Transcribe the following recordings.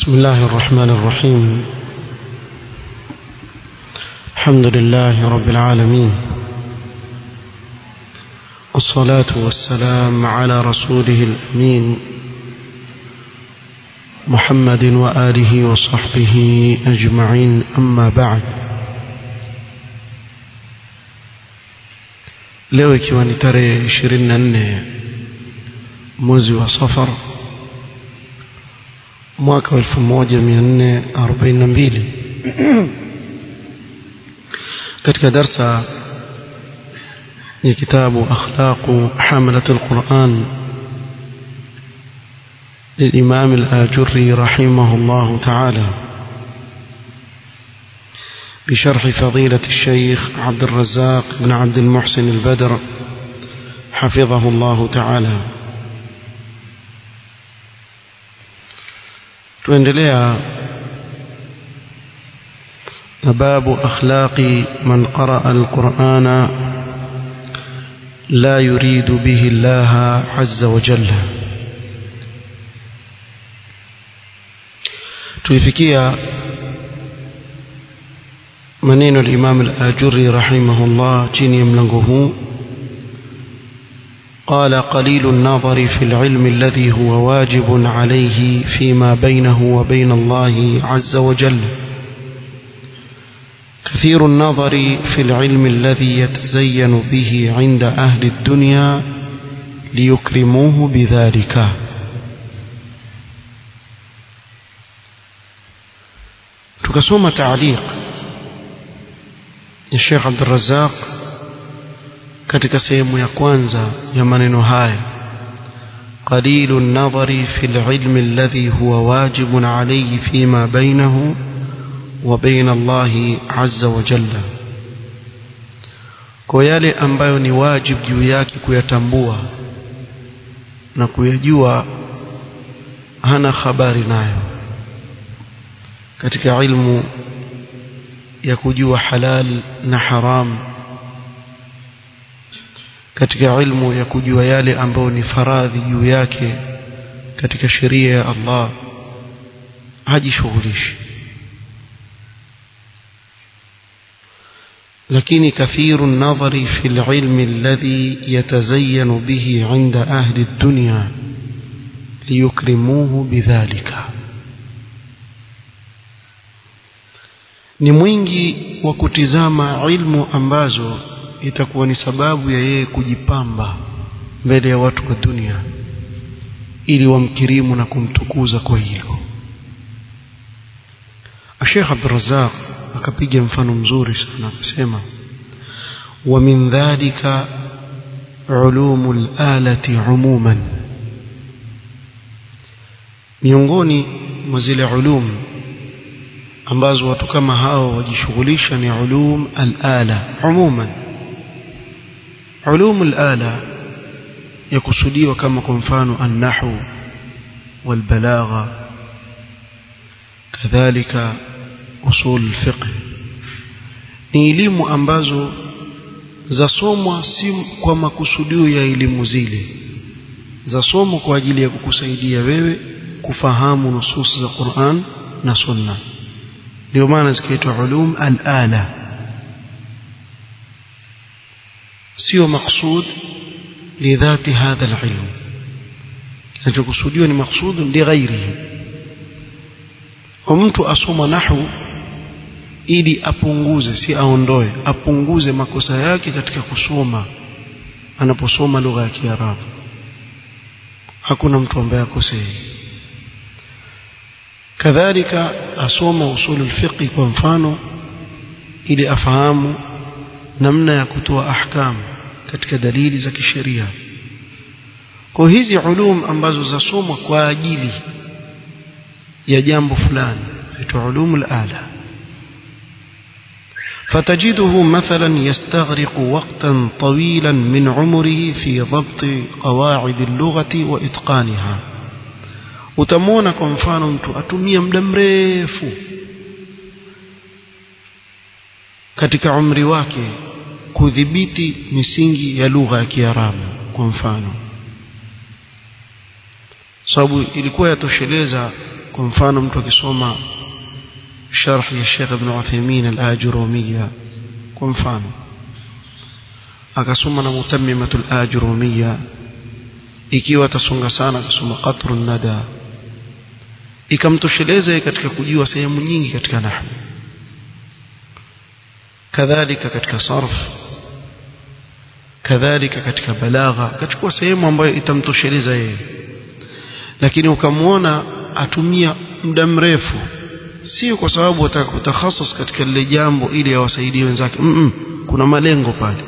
بسم الله الرحمن الرحيم الحمد لله رب العالمين والصلاة والسلام على رسوله الأمين محمد وآله وصحبه أجمعين أما بعد leo ikiwa ni tarehe 24 mwezi wa safar mwaka 1442 katika darsa ya kitabu akhlaqu hamalat alquran للإمام الآجري رحمه الله تعالى بشرح فضيلة الشيخ عبد الرزاق بن عبد المحسن البدر حفظه الله تعالى tuendelea na babu akhlaqi man qaraa alqur'ana la yuridu bihi Allah azza wa jalla tulifikia maneno al-Imam al-Ajurri rahimahullah chini ya mlango huu قال قليل النظر في العلم الذي هو واجب عليه فيما بينه وبين الله عز وجل كثير النظر في العلم الذي يتزين به عند أهل الدنيا ليكرموه بذلك تكسوم تعليق الشيخ عبد الرزاق katika sehemu ya kwanza ya maneno haya قليل النظر في العلم الذي هو واجب عليه فيما بينه وبين الله عز وجل kwa yale ambayo ni wajib juu yake kuyatambua na kuyajua hana habari nayo katika ilmu ya kujua halal na haram katika ilmu ya kujua yale ambayo ni faradhi juu yake katika sheria ya Allah hajishughulishi lakini kathiru nadhari fi alilm alladhi yatazayyanu bihi 'inda ahli ad-dunya liyukrimuhu bidhalika ni mwingi wa kutizama ilmu ambazo itakuwa ni sababu ya yeye kujipamba mbele ya watu wa dunia ili wamkirimu na kumtukuza kwa hilo Sheikh Abdurrazzaq akapiga mfano mzuri sana akasema wa min dhalika ulumul alati umuman miongoni mwa zile ulum ambazo watu kama hao wajishughulisha ni ulum al-ala umuman علوم الآلة يقصديwa kama kwa mfano النحو والبلاغة كذلك أصول الفقه ni elimu ambazo zasomwa si kwa makusudio ya elimu zile zasomwa kwa ajili ya kukusaidia wewe kufahamu nusus za Qur'an na Sunna ndio maana zikaitwa ulum al-ala sio maksud lidhati hadha alilm kinachokusudiwa ni maksud lighairihi mtu asoma nahwu ili apunguze si aondoe apunguze makosa yake katika kusoma anaposoma lugha ya Kiarabu hakuna mtu ambaye akosei kadhalika asoma usulul fiqh kwa mfano ili afahamu namna ya kutoa ahkam katika dalili za kisheria kwa hizi ulum ambazo zasomwa kwa ajili ya jambo fulani zitwa ulumul ala فتجده مثلا يستغرق وقتا طويلا من عمره في ضبط قواعد اللغة وإتقانها utamwona kwa mfano mtu atumia muda mrefu katika umri wake kudhibiti misingi ya lugha ya Kiarabu kwa mfano sababu ilikuwa yatosheleza kwa mfano mtu akisoma sharh ya Sheikh Ibn Uthaymeen al-Ajurumiyya kwa mfano akasoma na mutammimatul ajrumiyya ikiwa atasonga sana akasoma qatrun nada ikamtosheleza katika kujua sehemu nyingi katika nahwu kadhalika katika sarf kadhalika katika balagha akachukua sehemu ambayo itamtosheleza yeye lakini ukamwona atumia muda mrefu sio kwa sababu ataka kutakhassus katika lile jambo ili awasaidie wenzake mm -mm, kuna malengo pale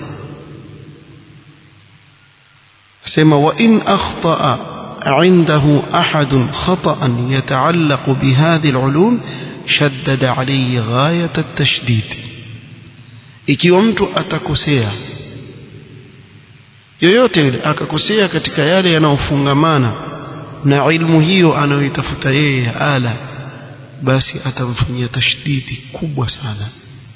sema wa in akhtaa عنده أحد خطأ يتعلق بهذه العلوم شدد عليه غاية التشديد ikiwa mtu atakosea yoyote yule akakosea katika yale yanayofungamana na ilmu hiyo anayoitafuta yeye ala basi atamfanyia tashdidi kubwa sana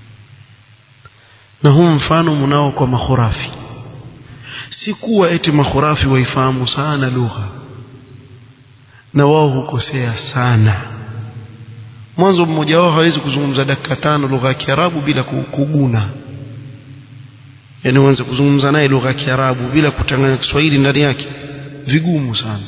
na huu mfano mnao kwa makhurafi si kuwa eti makhurafi waifahamu sana lugha na wao hukosea sana mwanzo mmoja wao hawezi kuzungumza dakika tano lugha ya Kiarabu bila kuguna yani uanze kuzungumza naye lugha ya Kiarabu bila kuchanganya Kiswahili ndani yake vigumu sana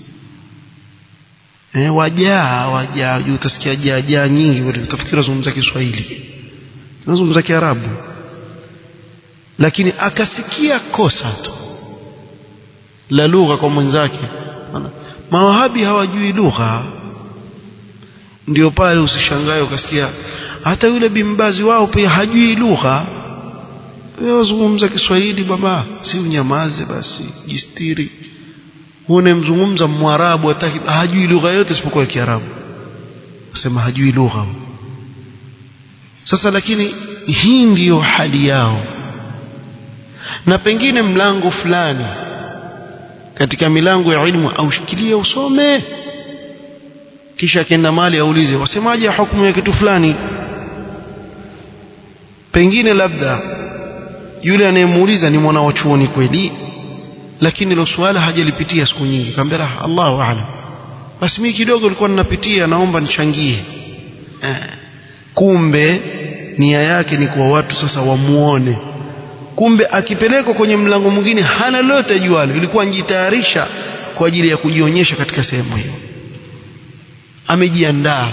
eh wajaa wajaa utasikia jaa jaa nyingi utafikiri unazungumza Kiswahili unazungumza Kiarabu lakini akasikia kosa tu la lugha kwa mwenzake mawahabi hawajui lugha ndio pale usishangae ukasikia hata yule bimbazi wao pia hajui lugha wewe zungumza Kiswahili baba si unyamaze basi jistiri huone mzungumza mwarabu hataki hajui lugha yote isipokuwa Kiarabu sema hajui lugha sasa lakini hii ndiyo hali yao na pengine mlango fulani katika milango ya ilmu aushikilie usome kisha akienda mali aulize wasemaje hukumu ya kitu fulani pengine labda yule anayemuuliza ni mwana wa chuoni kweli lakini hilo swala hajalipitia siku nyingi kaambia Allahu aalam basi mimi kidogo nilikuwa ninapitia naomba nichangie eh. kumbe nia yake ni kwa watu sasa wamuone kumbe akipelekwa kwenye mlango mwingine hana lolote jualo ilikuwa njitayarisha kwa ajili ya kujionyesha katika sehemu hiyo amejiandaa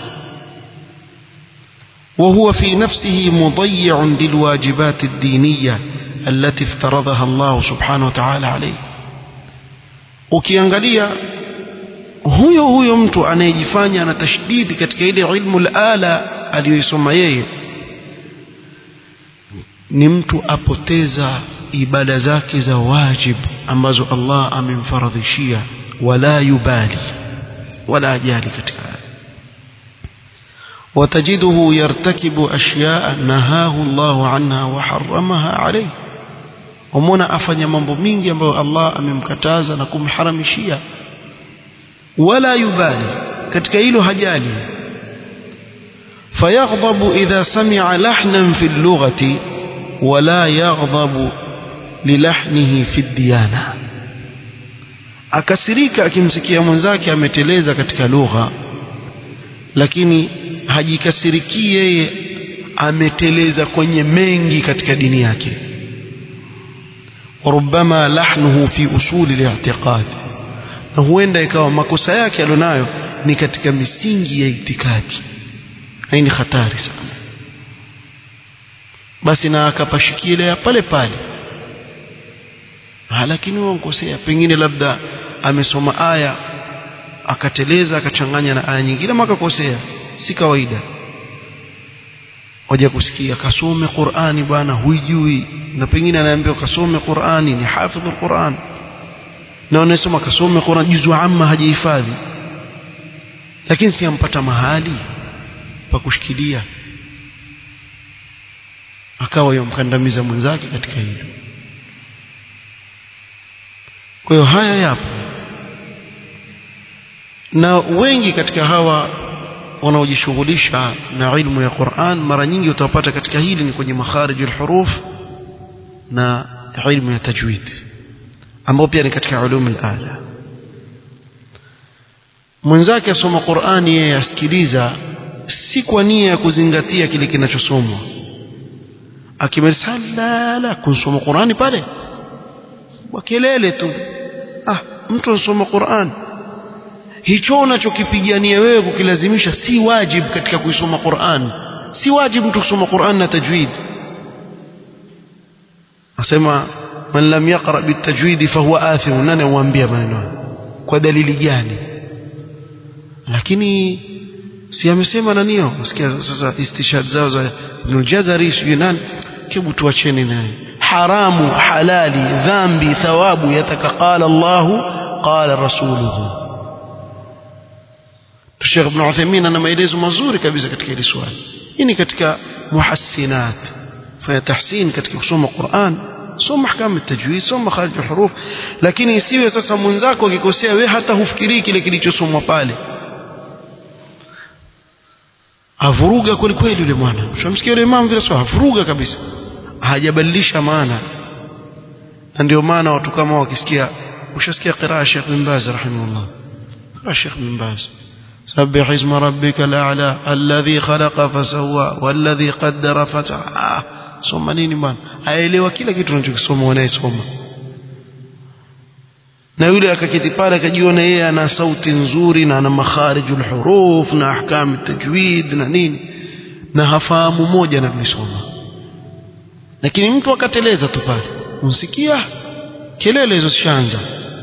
وهو في نفسه مضيع للواجبات الدينية التي افترضها الله سبحانه وتعالى عليه ukiangalia huyo huyo mtu anayejifanya ana tashdidi katika ile ilmu ala aliyoisoma yeye ni mtu apoteza ibada zake za wajib ambazo Allah amemfaradhishia wala yubali wala ajali katika وتجده يرتكب أشياء نهاه الله عنها وحرمها عليه ومنا أفني mambo mingi ambayo Allah amemkataza na kumharamishia wala yubali katika hilo hajali فيغضب إذا سمع لحنا في اللغة ولا يغضب للحنه في الديانة akasirika akimsikia mwenzake ameteleza katika lugha lakini hajikasiriki yeye ameteleza kwenye mengi katika dini yake وربما لحنه في أصول الاعتقاد na huenda ikawa makosa yake alionayo ni katika misingi ya itikadi hii ni hatari sana basi na akapashikilia pale pale lakini wankosea pengine labda amesoma aya akateleza akachanganya na aya nyingine ama akakosea si kawaida waje kusikia kasome Qur'ani bwana huijui na pengine anaambiwa kasome Qur'ani ni hafidhul Qur'an na anasema kasome Qur'an juzu amma hajihifadhi lakini si ampata mahali pa kushikilia akawa yomkandamiza mwenzake katika hilo kwa hiyo haya yapo na wengi katika hawa wanaojishughulisha na ilmu ya Qur'an mara nyingi utawapata katika hili ni kwenye makharij al-huruf na ilmu ya tajwid ambao pia ni katika ulum al-ala mwenzake asoma Qur'ani yeye asikiliza si kwa nia ya kuzingatia kile kinachosomwa akimaliza la kusoma Qur'ani pale kwa kelele tu ah mtu anasoma Qur'an hicho unachokipigania wewe kukilazimisha si wajib katika kuisoma Qur'an si wajib mtu kusoma Qur'an na tajwid asema man lam yaqra bitajwid fahuwa athim nani amwambia maneno kwa dalili gani lakini si amesema nanio usikia sasa istishhad zao za Ibn Jazari sijui nani hebu tuacheni naye haramu halali dhambi thawabu yataka qala Allahu qala rasuluhu Sheikh Ibn Uthaymeen ana maelezo mazuri kabisa katika hili swali hii ni katika muhassinat fanya tahsin katika kusoma Qur'an soma ahkam at-tajwid soma kharij huruf lakini isiwe sasa mwenzako akikosea wewe hata hufikirii kile kilichosomwa pale avuruga kweli kweli yule mwana ushamsikia yule imam vile sawa avuruga kabisa hajabadilisha maana na ndio maana watu kama wakisikia ushasikia qiraa Sheikh bin Baz rahimahullah qiraa Sheikh bin Baz سبح اسم ربك الأعلى الذي خلق فسوى والذي قدر فتعى soma nini bwana aelewa kila kitu tunachokisoma wanayesoma na yule akaketi pale akajiona yeye ana sauti nzuri na ana makharijul huruf na ahkam tajwid na nini na hafahamu moja na kulisoma lakini mtu akateleza tu pale unsikia kelele hizo zishaanza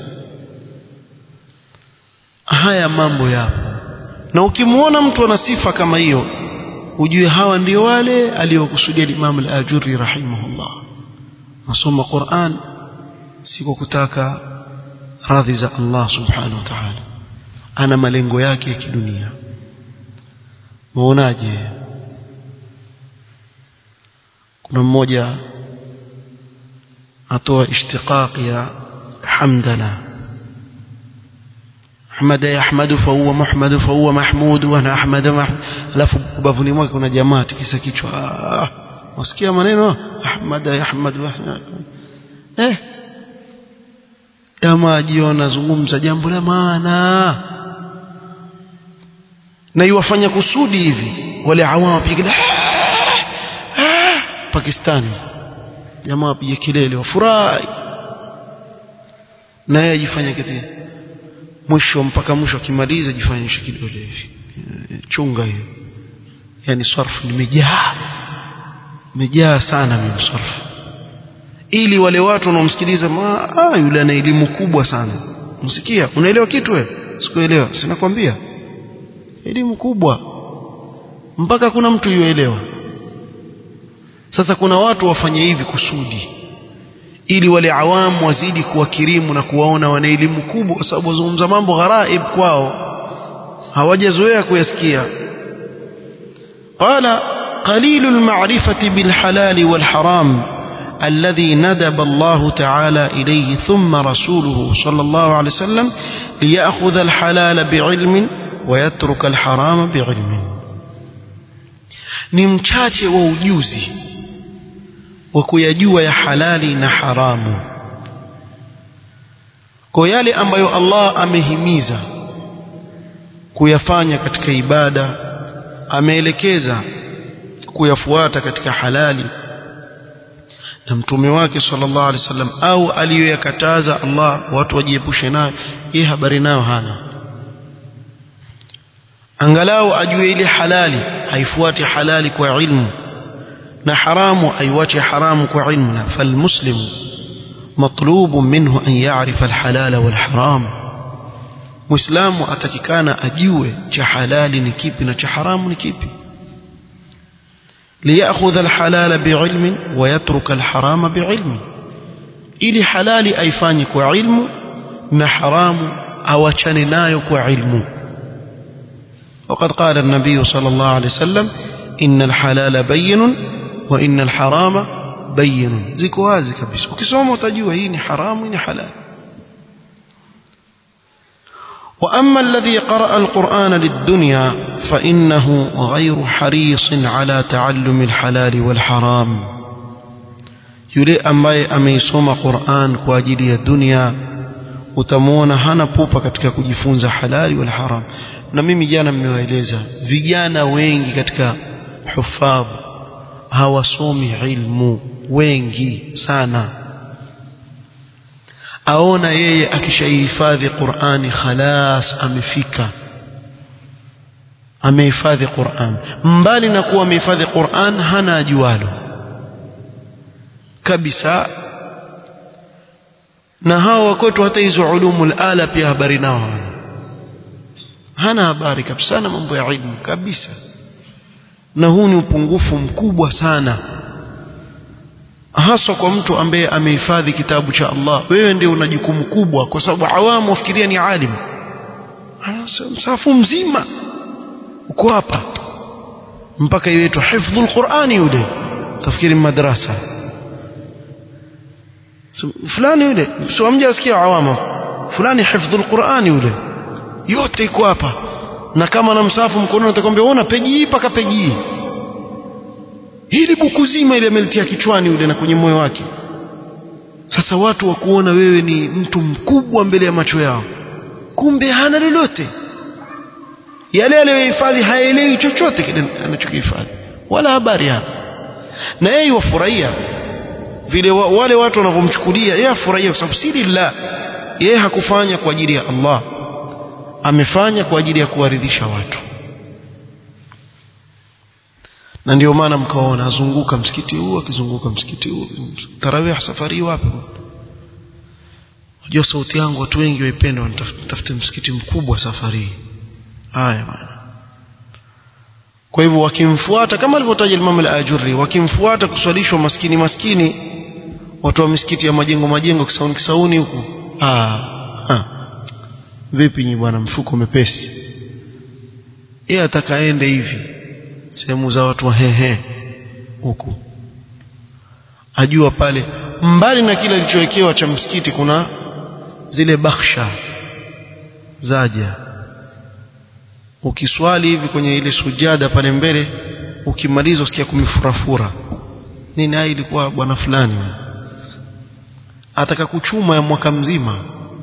haya mambo yapo na ukimwona mtu ana sifa kama hiyo ujue hawa ndio wale aliokusudia Imam al-Ajuri rahimahullah nasoma Qur'an si kwa kutaka radhi za Allah subhanahu wa ta'ala ana malengo yake ya kidunia muonaje kuna mmoja atoa ishtiqaq ya hamdala أحمد يحمد فهو محمد فهو محمود وأنا أحمد محمود alafu ubavuni mwake kuna jamaa tikisa kichwa wasikia maneno Ahmad Ahmad eh jamaa jiona zungumza jambo la maana na iwafanya kusudi hivi wale awam wapiga Pakistani jamaa wapiga kelele wafurahi na yeye ajifanya kitu mwisho mpaka mwisho akimaliza jifanyishe kidole hivi chunga hiyo yani sarfu nimejaa nimejaa sana mimi sarfu ili wale watu wanaomsikiliza ah yule ana elimu kubwa sana msikia unaelewa kitu wewe sikuelewa sinakwambia elimu kubwa mpaka kuna mtu yuelewa sasa kuna watu wafanye hivi kusudi ili wale awamu wazidi kuwakirimu na kuwaona wana elimu kubwa kwa sababu wazungumza mambo gharaib kwao hawajazoea kuyasikia qala قليل المعرفة بالحلال والحرام الذي ندب الله تعالى إليه ثم رسوله صلى الله عليه وسلم ليأخذ الحلال بعلم ويترك الحرام بعلم نمشاche wa ujuzi wa kuyajua ya halali na haramu kwa yale ambayo Allah amehimiza kuyafanya katika ibada ameelekeza kuyafuata katika halali na mtume wake sallallahu alaihi wasallam au aliyoyakataza Allah watu wajiepushe nayo hii habari nayo hana angalau ajue ile halali haifuati halali kwa ilmu na haramu aiwache haramu kwa ilmu na falmuslimu مطلوب منه أن يعرف الحلال والحرام مسلم أتككانا أجيوه حلال نكيب حرام نكيب ليأخذ الحلال بعلم ويترك الحرام بعلم إلي حلال أيفانك وعلم نحرام أوشن نايك وعلم وقد قال النبي صلى الله عليه وسلم إن الحلال بين وإن الحرام بين ziko wazi kabisa ukisoma utajua hii ni haramu hii ni halal وأما الذي قرأ القرآن للدنيا فإنه غير حريص على تعلم الحلال والحرام يلي أمي أميسوم قرآن كواجلي الدنيا utamwona hana pupa katika kujifunza halali wala haram na mimi jana mmewaeleza vijana wengi katika hufadh hawasomi ilmu wengi sana aona yeye akishahifadhi Qur'ani khalas amefika amehifadhi Qur'an mbali na kuwa amehifadhi Qur'an hana ajualo kabisa na hao wakwetu hata hizo ulumul ala pia habari nao hana habari kabisa na mambo ya ilmu kabisa na huu ni upungufu mkubwa sana haswa kwa mtu ambaye amehifadhi kitabu cha Allah wewe ndio una jukumu kubwa kwa sababu awamu wafikiria ni alim msafu mzima uko hapa mpaka iwetu hifdhul Qur'ani yule tafikiri madrasa fulani yule sio mjasikia awamu fulani hifdhul Qur'ani yule yote iko hapa na kama na msafu mkononi utakwambia ona peji hii paka peji hii hili buku zima ile amelitia kichwani yule na kwenye moyo wake sasa watu wa kuona wewe ni mtu mkubwa mbele ya macho yao kumbe hana lolote yale aliyohifadhi haelewi chochote kile anachokihifadhi wala habari hana na yeye wafurahia vile wa, wale watu wanavyomchukulia yeye afurahia kwa sababu si lillah yeye hakufanya kwa ajili ya Allah amefanya kwa ajili ya kuwaridhisha watu na ndio maana mkaona azunguka msikiti huu akizunguka msikiti huu tarawih safari wapi unajua sauti yangu watu wengi waipenda wanatafute msikiti mkubwa safari haya bwana kwa hivyo wakimfuata kama alivyotaja Imam al-Ajurri wakimfuata kuswalishwa maskini maskini watu wa misikiti ya majengo majengo kisauni kisauni huku ah ha. vipi nyi bwana mfuko mepesi yeye atakaende hivi sehemu za watu wa hehe huku ajua pale mbali na kile alichowekewa cha msikiti kuna zile bakhsha zaja ukiswali hivi kwenye ile sujada pale mbele ukimaliza usikia kumifurafura nini hai ilikuwa bwana fulani ataka kuchuma ya mwaka mzima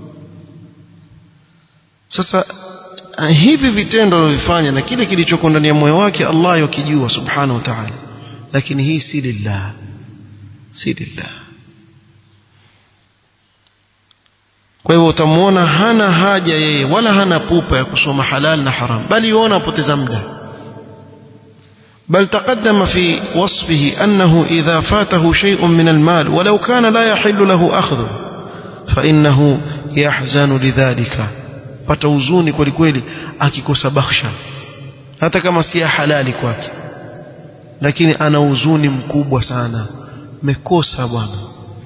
sasa hivi vitendo anavyofanya na kile kilichoko ndani ya moyo wake Allah yakijua subhanahu wa ta'ala lakini hii si lillah si lillah kwa hivyo utamwona hana haja yeye wala hana pupa ya kusoma halal na haram bali yuona apoteza muda بل تقدم في وصفه أنه إذا فاته شيء من المال ولو كان لا يحل له أخذه فإنه يحزن لذلك pata huzuni kweli kweli akikosa bakhsha hata kama si halali kwake lakini ana huzuni mkubwa sana mekosa bwana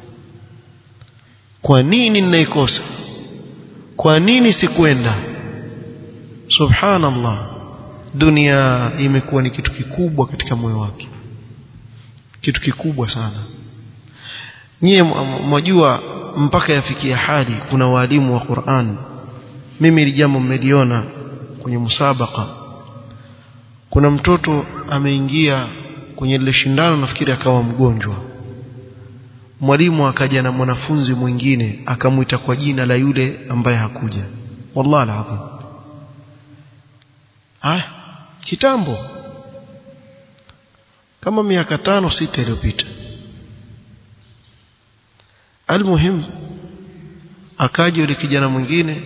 kwa nini ninaikosa kwa nini sikwenda subhanallah dunia imekuwa ni kitu kikubwa katika moyo wake kitu kikubwa sana nyie mwajua mpaka yafikia hali kuna walimu wa Qur'an mimi ili jambo mmeliona kwenye musabaka kuna mtoto ameingia kwenye lile shindano nafikiri akawa mgonjwa mwalimu akaja na mwanafunzi mwingine akamwita kwa jina la yule ambaye hakuja wallahi alazim ah kitambo kama miaka tano sita iliyopita almuhim akaja yule kijana mwingine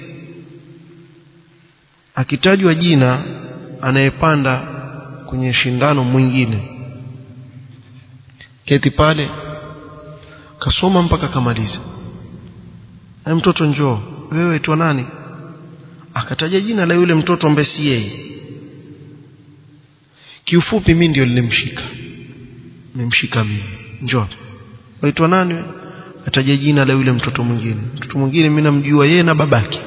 akitajwa jina anayepanda kwenye shindano mwingine keti pale kasoma mpaka kamaliza e mtoto njoo wewe waitwa nani akataja jina la yule mtoto ambaye si yeye kiufupi mimi ndio nilimshika nimemshika mimi njoo waitwa nani wewe akataja jina la yule mtoto mwingine mtoto mwingine mimi namjua yeye na babake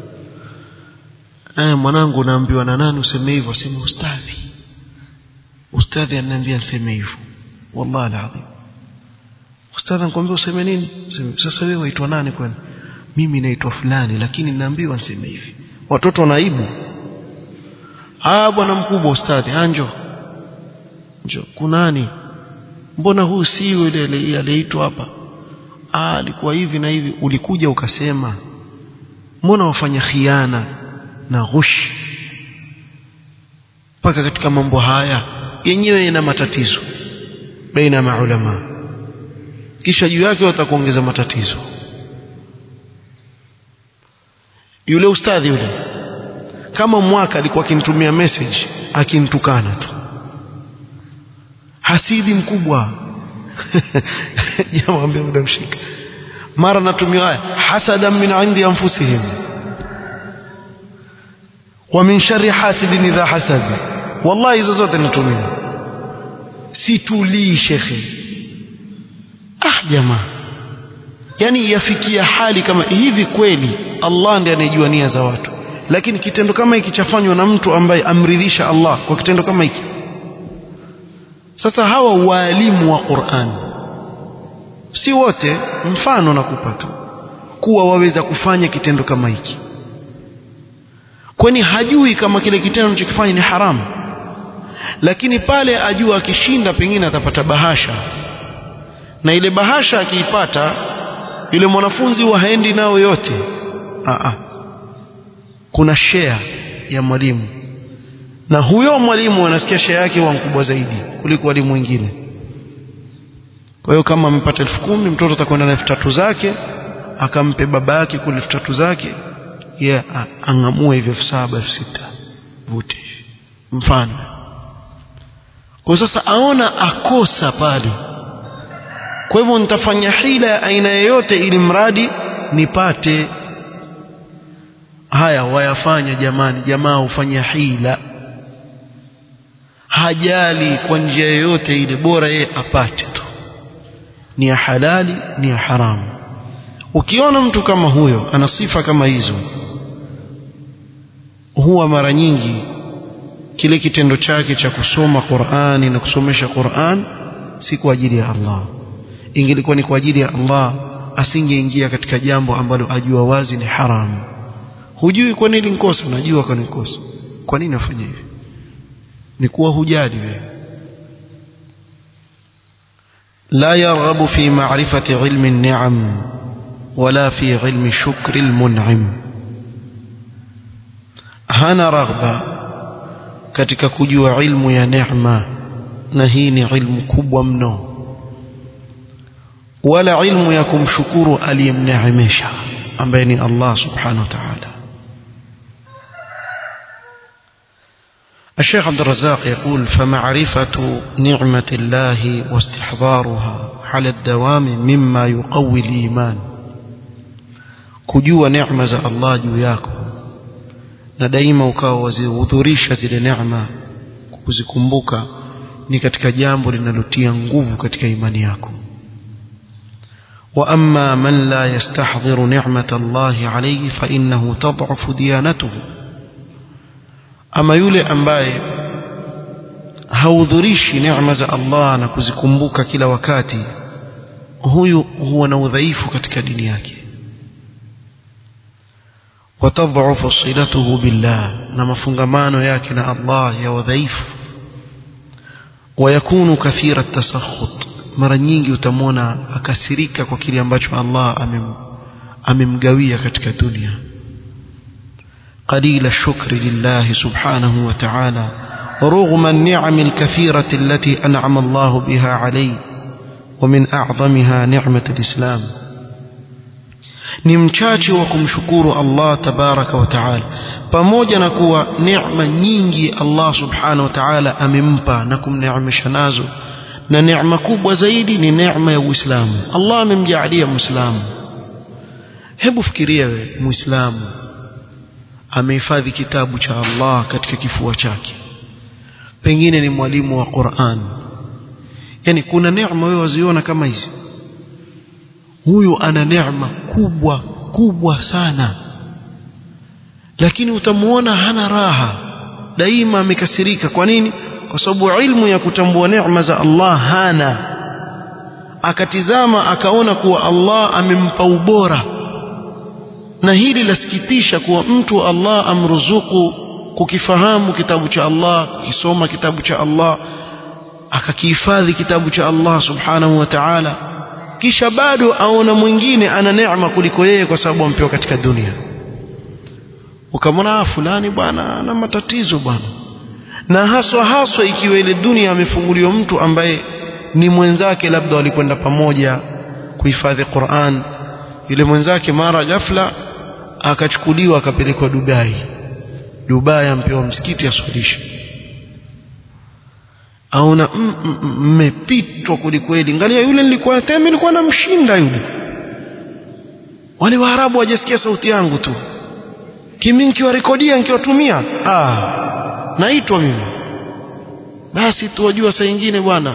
eh mwanangu naambiwa na nani useme hivyo sema ustadhi ustadhi ananiambia niseme hivyo wallahi alazim ustadhi anakuambia useme nini useme sasa wewe waitwa nani kwani mimi naitwa fulani lakini naambiwa niseme hivi watoto wanaibu ah bwana mkubwa ustadhi anjo njo kunani mbona huu si yule aliyeitwa hapa ah alikuwa hivi na hivi ulikuja ukasema mbona wafanya khiana na ghush mpaka katika mambo haya yenyewe ina matatizo baina ya maulama kisha juu yake watakuongeza matatizo yule ustadhi yule kama mwaka alikuwa akinitumia message akinitukana tu hasidi mkubwa jamaa ambia mdamshika mara natumia haya hasadan min indi anfusihim wa min sharri hasidin idha hasad wallahi hizo zote natumia situlii shekhe ah jamaa yani yafikia hali kama hivi kweli Allah ndiye anayejua nia za watu lakini kitendo kama hiki chafanywa na mtu ambaye amridhisha Allah kwa kitendo kama hiki sasa hawa walimu wa Qur'an si wote mfano nakupa tu kuwa waweza kufanya kitendo kama hiki kwani hajui kama kile kitendo anachokifanya ni haramu lakini pale ajua akishinda pengine atapata bahasha na ile bahasha akiipata yule mwanafunzi wa haendi nao yote Aa. kuna share ya mwalimu na huyo mwalimu anasikia share yake huwa mkubwa zaidi kuliko walimu wengine kwa hiyo kama amepata elfu kumi mtoto atakwenda na elfu tatu zake akampe baba yake kule elfu tatu zake ye yeah, ang'amue hivyo elfu saba elfu sita vute mfano kwa sasa aona akosa pale kwa hivyo nitafanya hila ya aina yoyote ili mradi nipate haya wayafanya jamani jamaa hufanya hila hajali kwa njia yoyote ile bora yeye apate tu ni ya halali ni ya haramu ukiona mtu kama huyo ana sifa kama hizo huwa mara nyingi kile kitendo chake cha kusoma Qur'ani na kusomesha Qur'an si kwa ajili ya Allah ingelikuwa ni kwa ajili ya Allah asingeingia katika jambo ambalo ajua wazi ni haramu hujui kwa nini nikosa najua kwa nini nikosa kwa nini afanye hivi ni kuwa hujali wewe لا يرغب في معرفة علم النعم ولا في علم شكر المنعم هنا رغبة katika kujua ilmu ya neema na hii ni ilmu kubwa mno wala ilmu ya kumshukuru aliyemneemesha ambaye ni Allah subhanahu wa ta'ala الشيخ عبد الرزاق يقول فمعرفة نعمة الله واستحضارها على الدوام مما يقوي الإيمان kujua neema za Allah juu yako na daima ukawa wazihudhurisha zile neema kuzikumbuka ni katika jambo linalotia nguvu katika imani yako wa amma man la yastahdhiru ni'mata Allah alayhi fa innahu tad'afu diyanatuhu ama yule ambaye haudhurishi neema za Allah na kuzikumbuka kila wakati huyu huwa na udhaifu katika dini yake watadhafu silatuhu billah na mafungamano yake na Allah ya udhaifu wayakunu kathira tasakhut mara nyingi utamwona akasirika kwa kile ambacho Allah amem, amemgawia katika dunia قليل الشكر لله سبحانه وتعالى رغم النعم الكثيرة التي أنعم الله بها عليه ومن أعظمها نعمة الإسلام nimchache wa kumshukuru Allah tabaraka wa taala pamoja na kuwa neema nyingi Allah subhanahu wa taala amempa na kumneemesha nazo na neema kubwa zaidi ni neema ya Uislamu Allah amemjaalia Muislamu hebu fikiria wewe Muislamu amehifadhi kitabu cha Allah katika kifua chake pengine ni mwalimu wa Qur'an yani kuna neema wewe waziona kama hizi huyu ana neema kubwa kubwa sana lakini utamuona hana raha daima amekasirika kwa nini kwa sababu ilmu ya kutambua neema za Allah hana akatizama akaona kuwa Allah amempa ubora na hili lasikitisha kuwa mtu Allah amruzuku kukifahamu kitabu cha Allah kukisoma kitabu cha Allah akakihifadhi kitabu cha Allah subhanahu wa ta'ala kisha bado aona mwingine ana neema kuliko yeye kwa sababu ampewa katika dunia ukamwona fulani bwana ana matatizo bwana na haswa haswa ikiwa ile dunia amefunguliwa mtu ambaye ni mwenzake labda walikwenda pamoja kuhifadhi Qur'an yule mwenzake mara ghafla akachukuliwa akapelekwa Dubai Dubai ampewa msikiti aswalishe aona mmepitwa kwelikweli angalia yule nilikuwa tena nilikuwa namshinda yule wale waarabu wajasikia sauti yangu tu kimi nikiwarekodia nikiwatumia ah naitwa mimi basi tuwajua saa nyingine bwana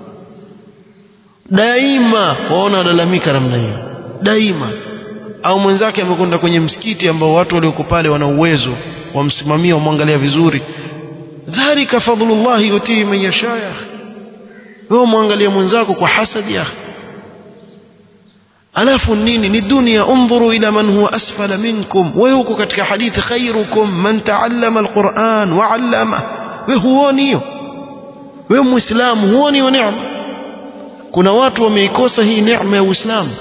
daima waona walalamika namna hiyo daima au mwenzake amekwenda kwenye msikiti ambao watu walioko pale wana uwezo wamsimamia wamwangalia vizuri dhalika fadlullahi yutihi man yasha ya wewe mwangalia mwenzako kwa hasadi ya alafu nini ni dunia undhuru ila man huwa asfala minkum wewe uko katika hadithi khairukum man taallama alquran wa allama wewe huoni hiyo wewe muislamu huoni hiyo neema kuna watu wameikosa hii neema ya uislamu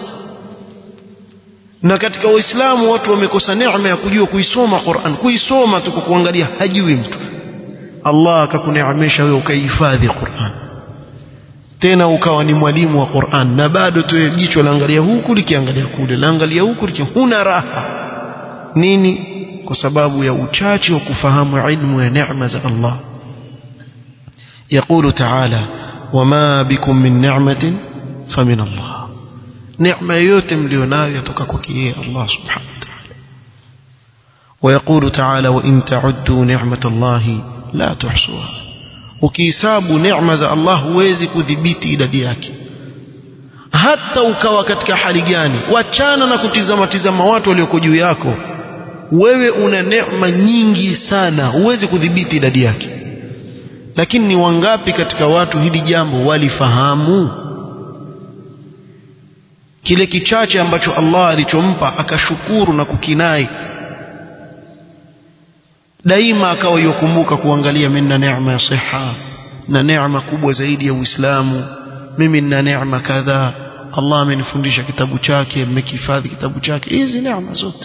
na katika uislamu watu wamekosa neema ya kujua kuisoma Qur'an kuisoma tu kwa kuangalia hajui mtu Allah akakuneemesha wewe ukahifadhi Qur'an tena ukawa ni mwalimu wa Qur'an na bado tu jicho laangalia huku likiangalia kule laangalia huku liki huna raha nini kwa sababu ya uchache wa kufahamu ilmu ya neema za Allah يقول تعالى وما بكم من نعمة فمن الله نعمة yote mlionayo yatoka kwake yeye Allah subhanahu wa ta'ala ويقول تعالى وإن تعدوا نعمة الله لا تحصوها ukihesabu neema za Allah huwezi kudhibiti idadi yake hata ukawa katika hali gani wachana na kutizama tizama watu walioko juu yako wewe una neema nyingi sana huwezi kudhibiti idadi yake lakini ni wangapi katika watu hili jambo walifahamu kile kichache ambacho Allah alichompa akashukuru na kukinai daima akawa yokumbuka kuangalia mimi na neema ya siha na neema kubwa zaidi ya Uislamu mimi nina neema kadhaa Allah amenifundisha kitabu chake mmekihifadhi kitabu chake hizi neema zote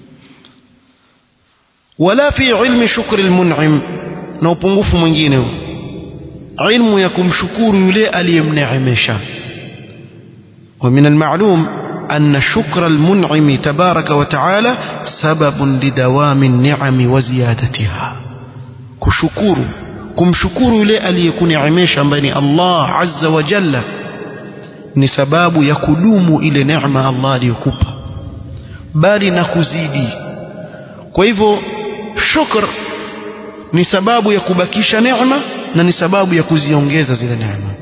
wala fi ilmi shukri almun'im na upungufu mwingine huu ilmu ya kumshukuru yule aliyemneemesha ومن المعلوم أن شكر المنعم تبارك وتعالى سبب لدوام النعم وزيادتها كشكور kumshukuru yule aliyekuneemesha ambaye ni Allah azza wa jalla ni sababu ya kudumu ile neema Allah aliyokupa bali na kuzidi kwa hivyo shukr ni sababu ya kubakisha neema na ni sababu ya kuziongeza zile neema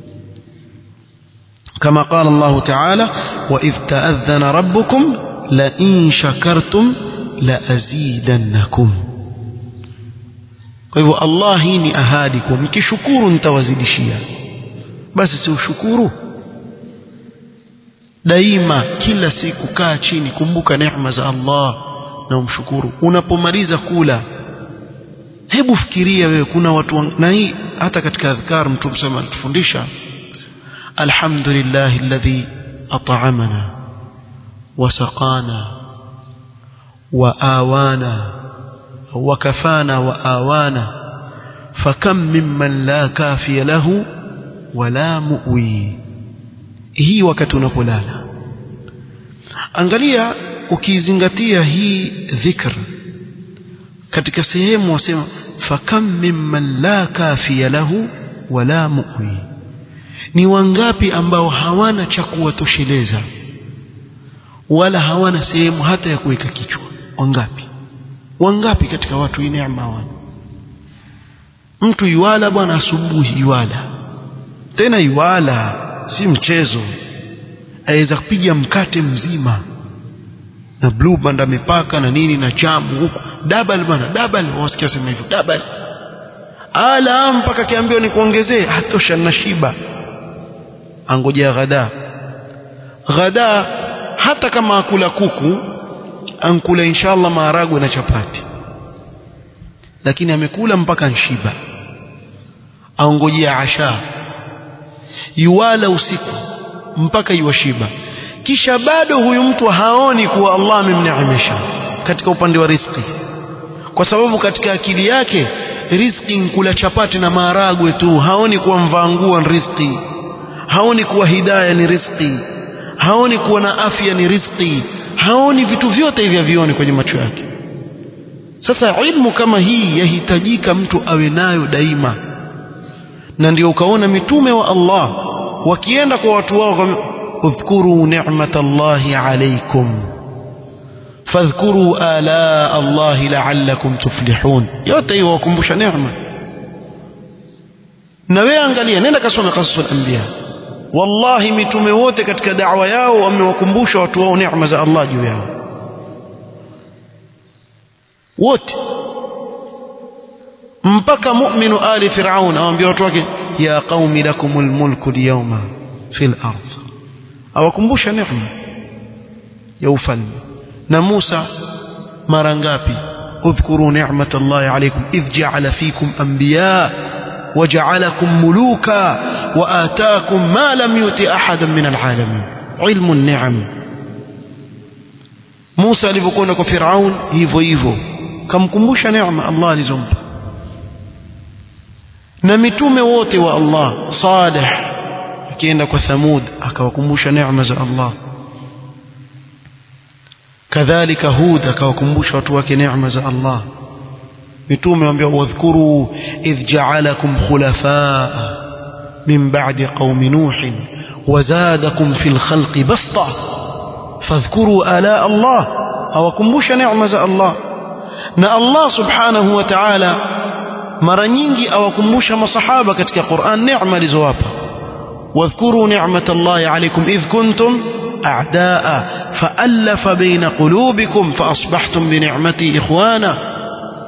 كما قال الله تعالى وإذ تأذن ربكم لئن شكرتم لأزيدنكم kwa hivyo Allah hii ni ahadi kwa mkishukuru nitawazidishia basi si ushukuru daima kila siku kaa chini kumbuka neema za Allah na umshukuru unapomaliza kula hebu fikiria wewe kuna watu na hii hata katika adhkar mtume sema alitufundisha الحمد لله الذي أطعمنا وسقانا وآوانا وكفانا وآوانا فكم ممن لا كافي له ولا مؤوي hii wakati unapolala angalia ukizingatia hii dhikr katika sehemu wasema fakam mimman la kafiya lahu wala muwi ni wangapi ambao hawana cha kuwatosheleza wala hawana sehemu hata ya kuweka kichwa wangapi wangapi katika watu hii neema hawana mtu yuwala bwana asubuhi yuwala tena yuwala si mchezo aweza kupiga mkate mzima na blue band amepaka na nini na jamu huku double bwana double wasikia sema hivyo double ala mpaka kiambiwa ni kuongezee hatosha na shiba angojea ghada ghada hata kama akula kuku ankula inshallah maharagwe na chapati lakini amekula mpaka nshiba aongojea asha yuwala usiku mpaka yuwashiba kisha bado huyu mtu haoni kuwa Allah amemneemesha katika upande wa riziki kwa sababu katika akili yake riziki kula chapati na maharagwe tu haoni kuwa mvaa nguo ni riziki haoni kuwa hidaya ni riziki haoni kuwa na afya ni riziki haoni vitu vyote hivi havioni kwenye macho yake sasa ilmu kama hii yahitajika mtu awe nayo daima na ndio ukaona mitume wa Allah wakienda kwa watu wao udhkuru ni'matallahi alaykum fadhkuru ala Allah la'allakum tuflihun yote hiyo wakumbusha neema na wewe angalia nenda kasome qasasul anbiya wallahi mitume wote katika da'wa yao wamewakumbusha watu wao neema za Allah juu yao wote mpaka mu'minu ali fir'aun awaambia watu wake ya qaumi lakumul mulku al-yawma fil ardh awakumbusha neema ya ufalme na Musa mara ngapi udhkuru ni'matallahi alaykum idh ja'ala fikum anbiya وجعلكم ملوكا وآتاكم ما لم يؤت أحدا من العالمين علم النعم موسى alivyokwenda kwa Firaun hivyo hivyo kamkumbusha neema Allah alizompa na mitume wote wa Allah Salih akienda kwa Thamud akawakumbusha neema za Allah kadhalika Hud akawakumbusha watu wake neema za Allah mitume waambia wadhkuru idh ja'alakum khulafaa min ba'di qaumi nuh wazadakum fil khalqi basta fadhkuru ala Allah awakumbusha neema za Allah na Allah subhanahu wa ta'ala mara nyingi awakumbusha masahaba katika Qur'an neema alizowapa wadhkuru ni'matallahi alaykum idh kuntum أعداء فألف بين قلوبكم فأصبحتم بنعمتي إخوانا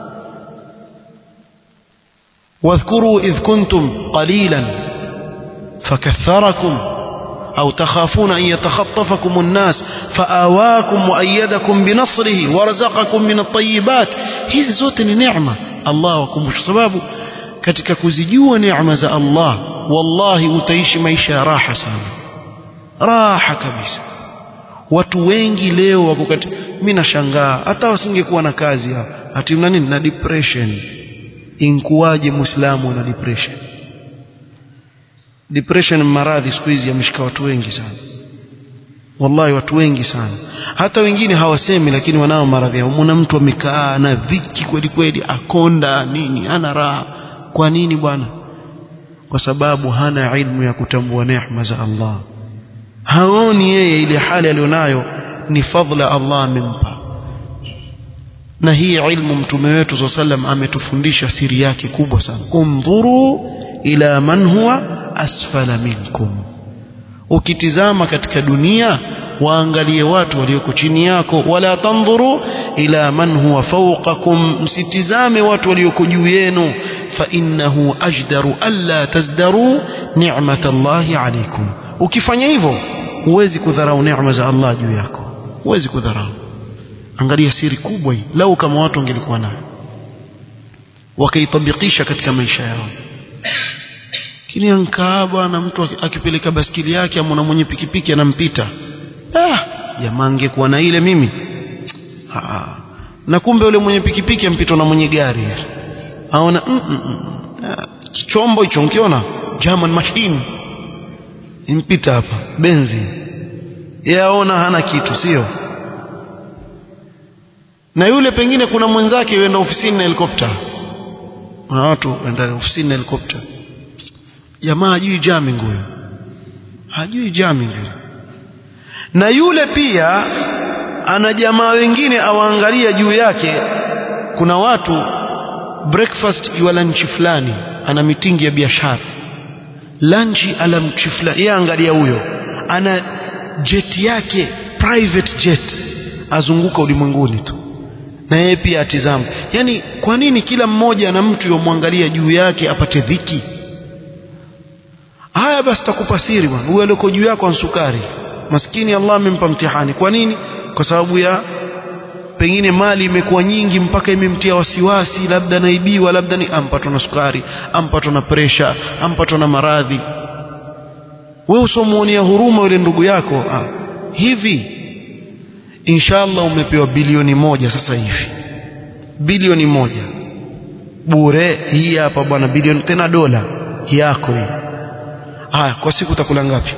واذكروا إذ كنتم قليلا فكثركم أو تخافون أن يتخطفكم الناس فآواكم وأيدكم بنصره ورزقكم من الطيبات hizi zote ni neema Allah wakumbusha sababu katika kuzijua neema za Allah wallahi utaishi maisha ya raha sana raha kabisa watu wengi leo wako katika mimi nashangaa hata wasingekuwa na kazi ati mna nini na depression inkuwaje muislamu na depression depression maradhi siku hizi yameshika watu wengi sana wallahi watu wengi sana hata wengine hawasemi lakini wanao maradhi yao mwana mtu amekaa na dhiki kweli kweli akonda nini ana raha kwa nini bwana kwa sababu hana ilmu ya kutambua neema za Allah haoni yeye ile hali alionayo ni fadhila Allah amempa na hii ilmu mtume wetu swalla sallam ametufundisha siri yake kubwa sana undhuru ila man huwa asfala minkum ukitizama katika dunia waangalie watu walioko chini yako wala tandhuru ila man huwa fawqakum msitizame watu walioko juu yenu fa innahu ajdaru alla tazdaru ni'matallahi alaykum ukifanya hivyo huwezi kudharau neema za Allah juu yako huwezi kudharau angalia siri kubwa hii lau kama watu wangelikuwa nayo wakaitabikisha katika maisha yao kini ankaa bwana mtu akipeleka baskili yake amona mwenye pikipiki anampita ah jamaa angekuwa na ile mimi ah, na kumbe yule mwenye pikipiki ampitwa na mwenye gari aona mm, mm, mm, chombo hicho nkiona German machine impita hapa benzi yaona hana kitu sio na yule pengine kuna mwenzake yuenda ofisini na helikopta na watu waenda ofisini na helikopta jamaa hajui jamming huyo hajui jamming huyo na yule pia ana jamaa wengine awaangalia juu yake kuna watu breakfast ya lunch fulani ana mitingi ya biashara lunch ala mchi fulani yeye angalia huyo ana jet yake private jet azunguka ulimwenguni tu na yeye pia atizama yani kwa nini kila mmoja na mtu yomwangalia juu yake apate dhiki haya basi takupa siri bwana huyo aliyoko juu yako ansukari maskini Allah amempa mtihani kwa nini kwa sababu ya pengine mali imekuwa nyingi mpaka imemtia wasiwasi labda naibiwa labda ni ampatwa na sukari ampatwa na presha ampatwa na maradhi wewe usomuonea huruma yule ndugu yako ah, hivi inshallah umepewa bilioni moja sasa hivi bilioni moja bure hii hapa bwana bilioni tena dola yako hii haya kwa siku utakula ngapi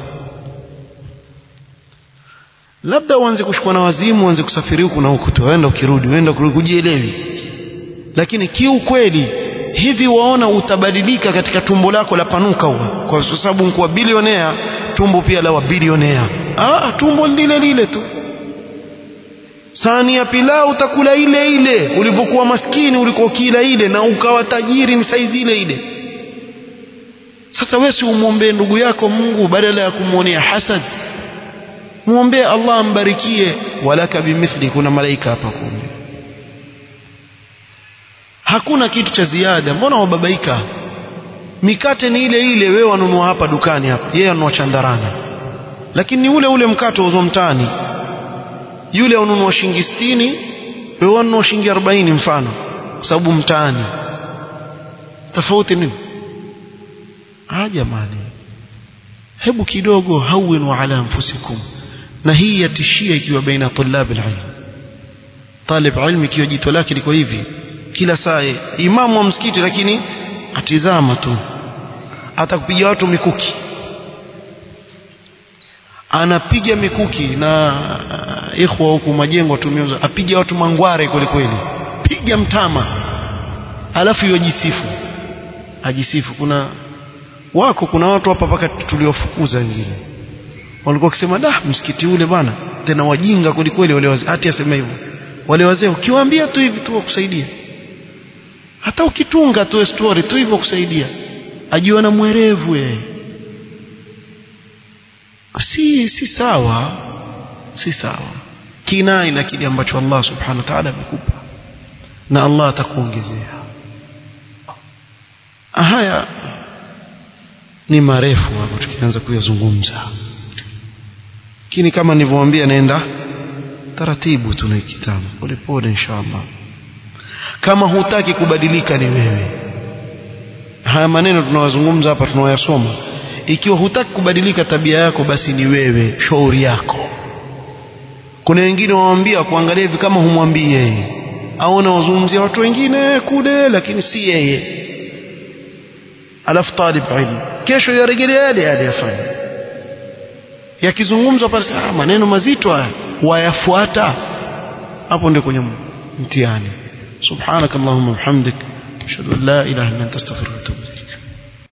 labda uanze kushukua na wazimu uanze kusafiri huku na huku tu waenda ukirudi waenda ukirudi kujielewi lakini kiukweli hivi waona utabadilika katika tumbo lako la panuka huwa kwa sababu mkuwa bilionea tumbo pia la wabilionea ah tumbo lile lile tu sahani ya pilau utakula ile ile ulivyokuwa maskini ulikuwa kila ile na ukawa tajiri ni saizi ile ile sasa wewe si umwombee ndugu yako Mungu badala ya kumwonea hasad muombee Allah ambarikie walaka bimithli kuna malaika hapa kumi hakuna kitu cha ziada mbona wababaika mikate ni ile ile wewe wanunua hapa dukani hapa yeye anunua chandarana lakini ni ule ule mkate uzwa mtaani yule ununua shilingi 60 wewe ununua shilingi 40 mfano kwa sababu mtaani tofauti nini ah jamani hebu kidogo hawinu ala anfusikum na hii yatishia ikiwa baina tulab alilm talib ilmi ikiwa jito lake liko hivi kila saa imamu wa msikiti lakini atizama tu atakupiga watu mikuki anapiga mikuki na ikhwa huku majengo tumeuza apiga watu mangware kweli kweli piga mtama alafu yojisifu ajisifu kuna wako kuna watu hapa paka tuliofukuza wengine walikuwa wakisema da msikiti ule bwana tena wajinga kweli kweli wale wazee hati asema hivyo wale wazee ukiwaambia tu hivi tu wakusaidia hata ukitunga tu story tu hivyo kusaidia ajiona mwerevu yeye si si sawa si sawa kinai na kile ambacho Allah subhanahu wa ta'ala amekupa na Allah atakuongezea haya ni marefu hapo tukianza kuyazungumza lakini kama nilivyowaambia naenda taratibu tuna kitabu polepole inshallah kama hutaki kubadilika ni wewe haya maneno tunawazungumza hapa tunawayasoma ikiwa hutaki kubadilika tabia yako basi ni wewe shauri yako kuna wengine waambia kuangalia hivi kama humwambii yeye aona wazungumzia watu wengine kule lakini si yeye alafu talib ilmu kesho yarejelea yale yale yafanya yakizungumzwa pale ah maneno mazito haya wayafuata hapo ndio kwenye mtihani subhanakallahumma wa bihamdik ashhadu an la ilaha illa anta astaghfiruka wa atubu